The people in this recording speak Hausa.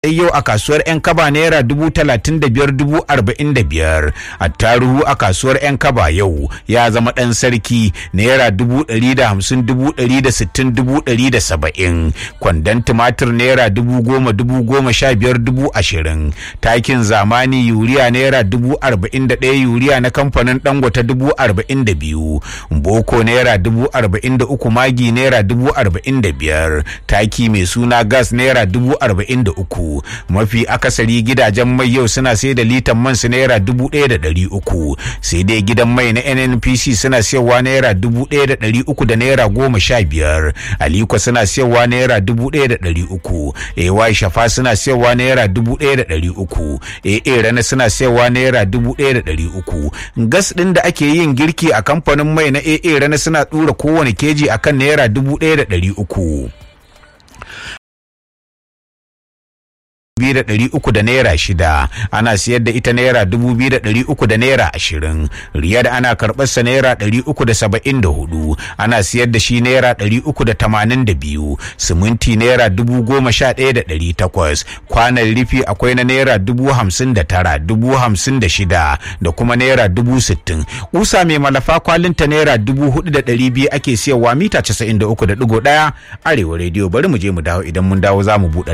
yau a kasuwar 'yan kaba naira dubu talatin da biyar dubu arba'in da biyar attaruhu a kasuwar 'yan kaba yau ya zama ɗan sarki naira dubu ɗari da hamsin dubu ɗari da sittin dubu ɗari da saba'in kwandon tumatir naira dubu goma dubu goma sha biyar dubu ashirin takin zamani yuriya naira dubu arba'in da ɗaya yuriya na kamfanin dangote dubu arba'in da biyu boko naira dubu arba'in da uku magi naira dubu arba'in da biyar taki mai suna gas naira dubu arba'in da uku mafi akasari gidajen mai yau suna sai da litan man su naira dubu ɗaya da ɗari uku sai dai gidan mai na nnpc suna siyarwa naira dubu ɗaya da ɗari uku da naira goma sha biyar aliko suna siyarwa naira dubu ɗaya da ɗari uku ay shafa suna siyarwa naira dubu ɗaya da ɗari uku aa rana suna siyarwa naira dubu ɗaya da ɗari uku gas ɗin da ake yin girki a kamfanin mai na aa rana suna ɗura kowane keji akan naira dubu ɗaya da ɗari uku biyu da ɗari uku da naira shida ana siyar da ita naira dubu biyu da ɗari uku da naira ashirin riyal ana karɓar sa naira ɗari uku da saba'in da hudu ana siyar da shi naira ɗari uku da tamanin da biyu siminti naira dubu goma sha ɗaya da ɗari takwas kwanan rufi akwai na naira dubu hamsin da tara dubu hamsin da shida da kuma naira dubu sittin kusa mai malafa kwalinta naira dubu hudu da ɗari biyu ake siyarwa mita casa'in da uku da ɗigo ɗaya arewa rediyo bari mu je mu dawo idan mun dawo za mu buɗe